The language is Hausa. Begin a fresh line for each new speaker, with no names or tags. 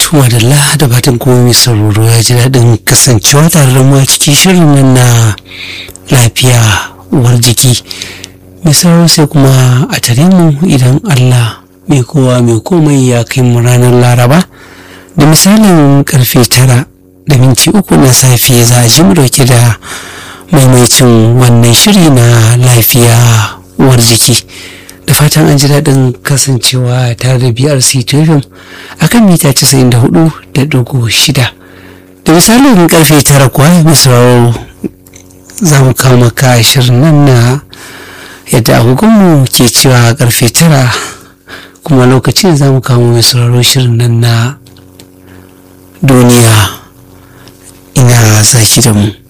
Tuma da da fatan kuma mai sauraro ya ji daɗin kasancewa tare da mu a cikin shirin nan na lafiya uwar jiki. Mai sauraro sai kuma a tare mu idan Allah mai kowa mai komai ya kai mu ranar Laraba da misalin karfe tara da minti uku na safe za a ji mu dauke da maimaicin wannan shiri na lafiya uwar jiki. da fatan an ji daɗin kasancewa tare da BRC FM a kan mita 94.6 da misalin karfe tara kuwa misrawo za mu kawo maka shirin nan na yadda agogonmu ke cewa karfe tara kuma lokacin za mu kawo mai sauraro shirin nan na duniya ina zaki da mu